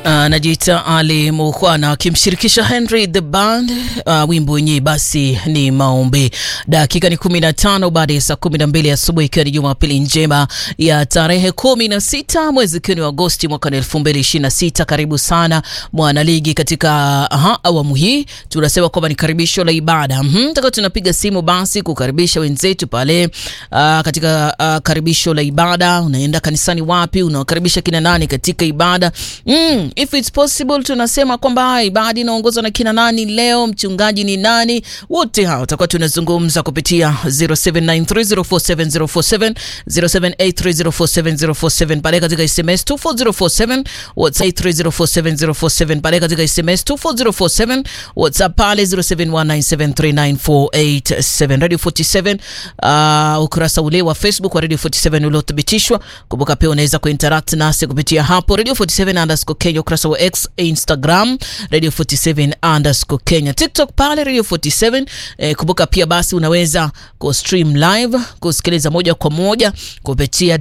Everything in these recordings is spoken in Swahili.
anajiita uh, Ali Mukwana akimshirikisha Henry the Band. Uh, wimbo wenyewe basi ni maombi. Dakika ni kumi na tano baada ya saa kumi na mbili asubuhi, ikiwa ni Jumapili njema ya tarehe kumi na sita mwezi ikiwa ni Agosti mwaka elfu mbili ishirini na sita. Karibu sana mwanaligi katika aha, awamu hii tunasema kwamba ni karibisho la ibada mm-hmm. Taka tunapiga simu basi kukaribisha wenzetu pale uh, katika uh, karibisho la ibada. Unaenda kanisani wapi? Unawakaribisha kina nani katika ibada mm, if it's possible tunasema kwamba ibada inaongozwa na kina nani leo, mchungaji ni nani? Wote hao tutakuwa tunazungumza kupitia 0793047047 0783047047 pale katika SMS 24047 WhatsApp 3047047 pale katika SMS 24047 WhatsApp pale 0719739487 Radio 47 uh, ukurasa ule wa Facebook wa Radio 47 uliothibitishwa. Kumbuka pia unaweza kuinteract nasi kupitia hapo Radio 47 underscore Kenya, ukurasa wa X, Instagram Radio 47 underscore Kenya, TikTok pale Radio 47. Eh, kumbuka pia basi unaweza ku stream live kusikiliza moja kwa moja kupitia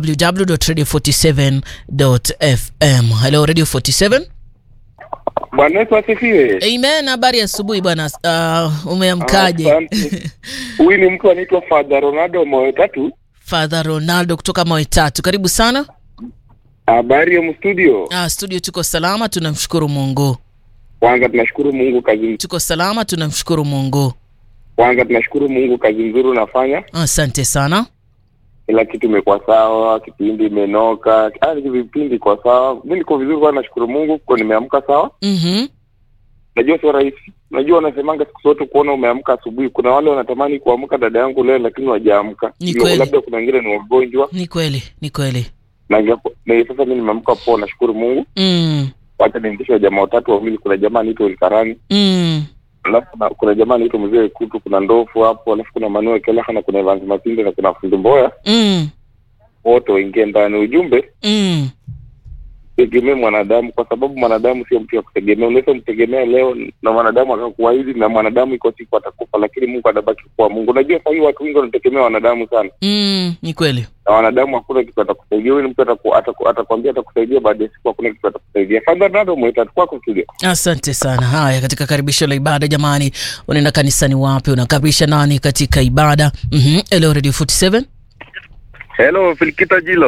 www.radio47.fm. Hello Radio 47. Bwana Yesu asifiwe. Amen. Habari ya asubuhi bwana. Uh, umeamkaje? Asante. Huyu ni mtu anaitwa Father Ronaldo Moyo Tatu. Father Ronaldo kutoka Mawe Tatu, karibu sana. Habari ya mstudio. Ah, studio tuko salama, tunamshukuru Mungu. Kwanza tunashukuru Mungu kazi Tuko salama, tunamshukuru Mungu. kwanza tunashukuru Mungu kazi nzuri unafanya. Asante sana. Kila kitu imekuwa sawa, kipindi imenoka, ah, vipindi kwa sawa. Mimi niko vizuri kwa nashukuru Mungu kwa nimeamka sawa. Mhm. Najua sio rahisi. Najua wanasemanga siku zote kuona umeamka asubuhi. Kuna wale wanatamani kuamka dada yangu leo lakini wajaamka. Ni kweli. Labda kuna wengine ni wagonjwa. Ni kweli, ni kweli. Na ingapo- na sasa mimi nimeamka poa nashukuru Mungu. Mm. Wacha niendeshe jamaa watatu wawili. Kuna jamaa anaitwa Ilkarani, Mm. alafu kuna- kuna jamaa anaitwa Mzee Kutu, kuna Ndofu hapo, alafu kuna Manuel Kelaha na kuna Evans Matinde na kuna Fundi Mboya, Mm. wote waingie ndani. Ujumbe Mm. tegemee mwanadamu, kwa sababu mwanadamu sio mtu ya kutegemea. Unaweza mtegemea leo na mwanadamu akakuahidi, na mwanadamu iko siku atakufa, lakini Mungu anabaki kuwa Mungu. Unajua sahii watu wengi wanategemea wanadamu sana, Mm. Ni kweli. na wanadamu hakuna kitu atakusaidia. Huyu ni mtu ataku- ataku- atakwambia atakusaidia, baada ya siku hakuna kitu atakusaidia. Fadha nado mwita kwako studio. Asante sana. Haya, katika karibisho la ibada jamani, unaenda kanisani wapi? Unakaribisha nani katika ibada? Mhm. Hello Radio 47. Hello Filikita Jilo.